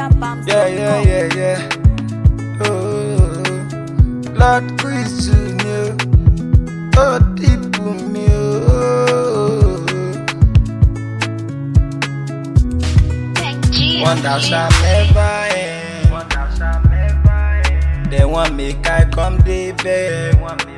NigerBams.com. Yeah, yeah, yeah, yeah. Oh, Lord, quiz to you. Oh, deep me. Oh, wonder shall never end. They want make I come dey bed.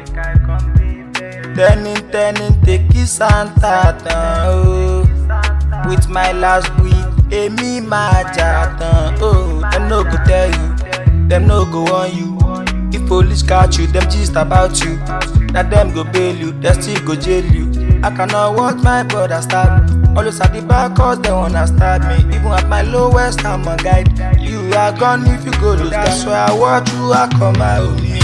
Turning, turning, take kiss Santa tan oh. With my last week, èmi máa jà tán oh. Dem no go tell you, dem no go warn you. If police catch you, dem gist about you. Na dem go bail you, dem still go jail you. I cannot watch my brother stab. Always at the back cause they wanna stab me. Even at my lowest, I'm a guide. You are gone if you go lose. That's why I watch you, I come out me.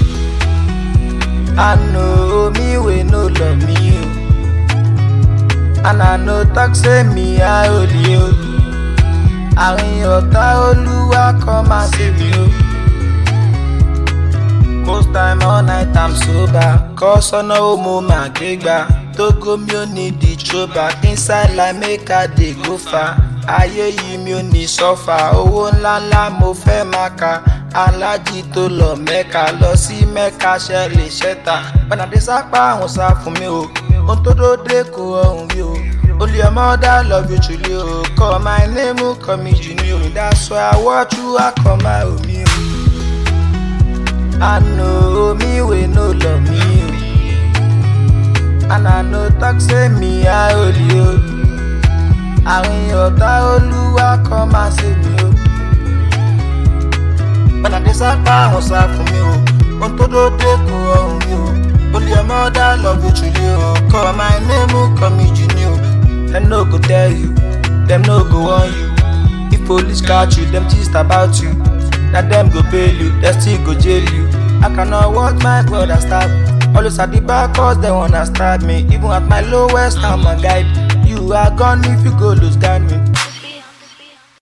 I know me we no love me o. And I know talk say me I only o. Àrin ọ̀tá olúwa kan máa ṣe mí o. Most time all night I'm sober. Kọ́ sọ́nà ó mo máa gbé gbà. Tógo mi ò ní di throwback. Inside like make I dey go far. Ayé yìí mi ò ní sọ́fà. Owó ńláńlá mo fẹ́ máa ka. Alájí tó lọ mẹ́ka lọ sí mẹ́ka ṣe lè ṣẹ́ta. Bọ́nàdé sápá àwọn sá fún mi o. Ohun tó dóde kò ọ̀hún rí o. Only your mother love you truly o. Call my name, call me Junior. That's why I watch you, I call my homie o. I know me we no love me o. And I know talk say me I only o. Àrin ọ̀tá olúwa kan máa ṣe mí o. Bọ́nà dé sápá àwọn sá fún mi o. Ohun tó dóde kò ọ̀hún mi o. Only your mother love you truly o. Call my name, call me Junior. Dem no go tell you, dem no go warn you. If police catch you, dem gist about you. Na dem go bail you, dem still go jail you. I cannot watch my brother stab. Always at the back cause they wanna stab me. Even at my lowest, I'm a guide. You are gone if you go lose guard me.